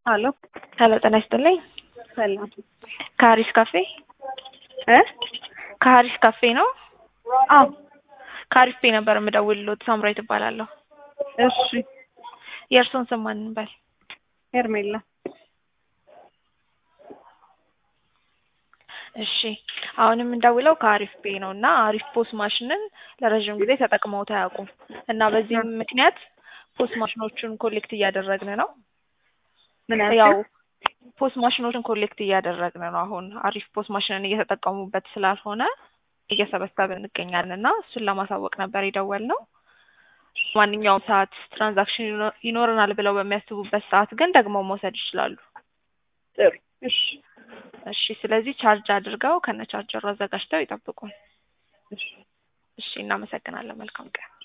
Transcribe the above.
አሎ ሄሎ ጤና ይስጥልኝ። ሰላም ከሀሪስ ካፌ እ ከሀሪስ ካፌ ነው። አዎ ከሀሪስ ፔ ነበር የምደውልሎት። ሳምራዊት እባላለሁ። እሺ የእርስዎን ስም ማን እንበል? ሄርሜላ እሺ አሁን የምንደውለው ከአሪፍ ፔ ነው እና አሪፍ ፖስ ማሽንን ለረዥም ጊዜ ተጠቅመውት አያውቁም እና በዚህም ምክንያት ፖስ ማሽኖቹን ኮሌክት እያደረግን ነው። ምን ያው ያልሽው? ፖስ ማሽኖችን ኮሌክት እያደረግን ነው። አሁን አሪፍ ፖስ ማሽንን እየተጠቀሙበት ስላልሆነ እየሰበሰብን እንገኛለን እና እሱን ለማሳወቅ ነበር የደወልነው። ማንኛውም ሰዓት ትራንዛክሽን ይኖ- ይኖረናል ብለው በሚያስቡበት ሰዓት ግን ደግሞ መውሰድ ይችላሉ። ጥሩ እሺ እሺ ስለዚህ ቻርጅ አድርገው ከነ ቻርጀሩ አዘጋጅተው ይጠብቁን። እሺ እሺ እናመሰግናለን። መልካም ቀን።